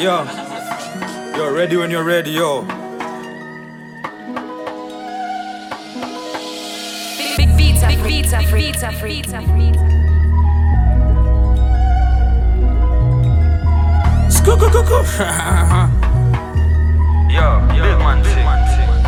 Yo, yo, ready when you're ready, yo. Big beats, big beats, big beats, big beats. Skukukuku. yo, big man, big man.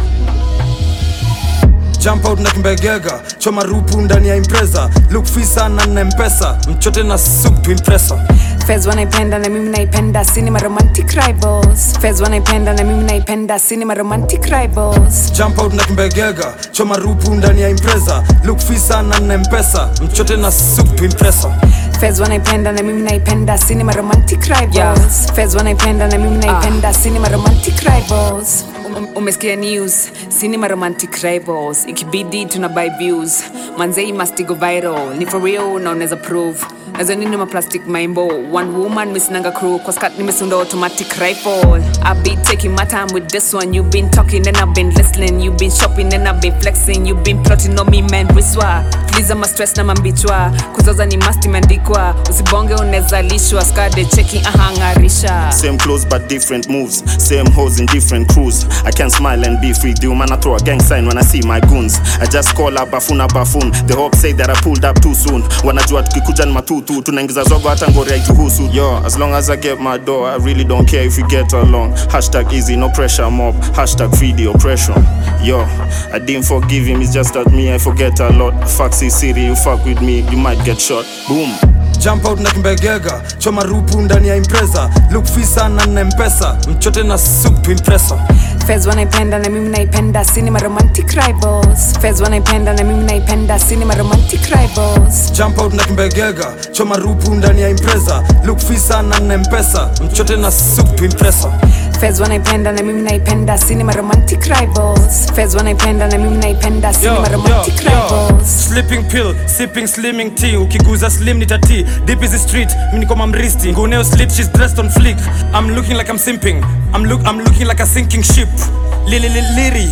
Jump out na kimbegega choma rupu ndani ya impreza look fisa na nempesa mchote na soup to impressa Fez wanaipenda na mimi naipenda cinema romantic rivals Fez wanaipenda na mimi naipenda cinema romantic rivals jump out na kimbegega choma rupu ndani ya impreza look fisa na nempesa mchote na soup to impressa Fez wanaipenda na mimi naipenda cinema romantic rivals Fez wanaipenda na mimi naipenda cinema romantic rivals Um- umesikia news cinema romantic rivals ikibidi tuna buy views manzei must go viral ni for real na unaweza prove nazo nini maplastic maimbo one woman misinanga crew kwa skat nimesunda automatic rifle i be taking my time with this one you've been talking and i've been listening you've been shopping and i've been flexing you've been plotting on me man wiswa please ama stress na mambichwa kuzaza ni must imeandikwa usibonge unaweza lishwa skade cheki ahangarisha Same clothes but different moves. Same hoes in different crews. I can smile and be free. Do man, I throw a gang sign when I see my goons. I just call up bafuna bafun. The hope say that I pulled up too soon. Wanajua tukikuja ni matutu. Tunaingiza zogo hata ngori haituhusu. Yo, as long as I get my door, I really don't care if we get along. Hashtag easy, no pressure mob. Hashtag free the oppression. Yo, I didn't forgive him. It's just that me, I forget a lot. Fuck city, you fuck with me, you might get shot. Boom. jump out na kimbegega choma rupu ndani ya impreza look fisa na nempesa mchote na soup to impressa Fez wanaipenda na mimi naipenda cinema romantic rivals Fez wanaipenda na mimi naipenda cinema romantic rivals jump out na kimbegega choma rupu ndani ya impreza look fisa na nempesa mchote na soup to impressa Fez wanaipenda na mimi naipenda cinema romantic rivals Fez wanaipenda na mimi naipenda cinema romantic rivals Sleeping pill, sipping slimming tea ukiguza slim ni tati deep is the street mimi niko mamristi nguneo slip she's dressed on flick I'm looking like I'm simping I'm look I'm looking like a sinking ship lili li, liri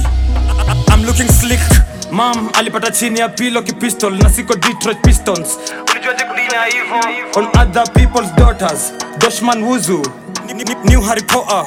I'm looking slick Mam alipata chini ya pilo kipistol na siko Detroit Pistons ulijuaje kudinya hivyo on other people's daughters Doshman Wuzu Ni- ni- New Harry Potter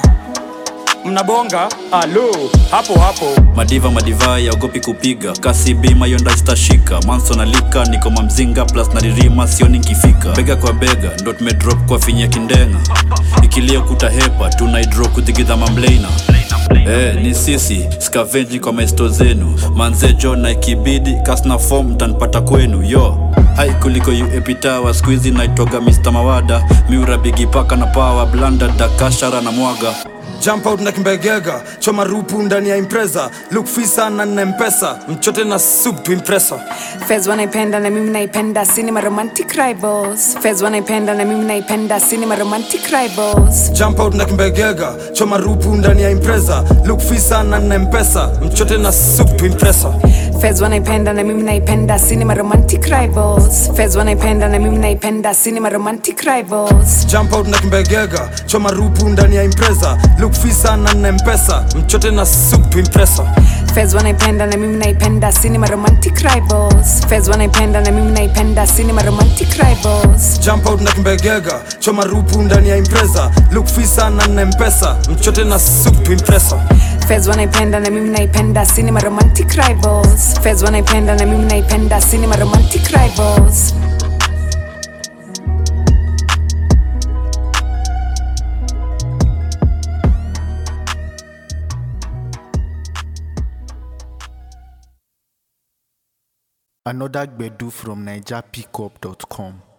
mnabonga alo hapo hapo madiva madivai yaogopi kupiga kasi bima yonda zitashika manso na lika niko mamzinga plus naririma sioni nkifika bega kwa bega ndo tumedrop kwa finya kindenga ikilia kutahepa tunaidro kuthigidha mamleina Eh, ni sisi skavenji kwa maesto zenu manzejo na ikibidi kasna fom mtanipata kwenu yo hai kuliko uepitawa skuizi naitwaga mr mawada miura bigipaka na pawa blanda dakashara na mwaga jump out na kimbegega choma rupu ndani ya impreza look fisa na nempesa mchote na soup to impressa Fez wanaipenda na mimi naipenda cinema romantic rivals Fez wanaipenda na mimi naipenda cinema romantic rivals jump out na kimbegega choma rupu ndani ya impreza look fisa na nempesa mchote na soup to impressa Fez wanaipenda na mimi naipenda cinema romantic rivals Fez wanaipenda na mimi naipenda cinema romantic rivals jump out na kimbegega choma rupu ndani ya impreza look fisa na nempesa mchote na soup to impressa Fez wanaipenda na mimi naipenda cinema romantic rivals Fez wanaipenda na mimi naipenda cinema romantic rivals jump out na kimbegega choma rupu ndani ya impreza look fisa na nempesa mchote na soup to impressa Fez wanaipenda na mimi naipenda cinema romantic rivals Fez wanaipenda na mimi naipenda cinema romantic rivals Another Gbedu from NigerPickup.com.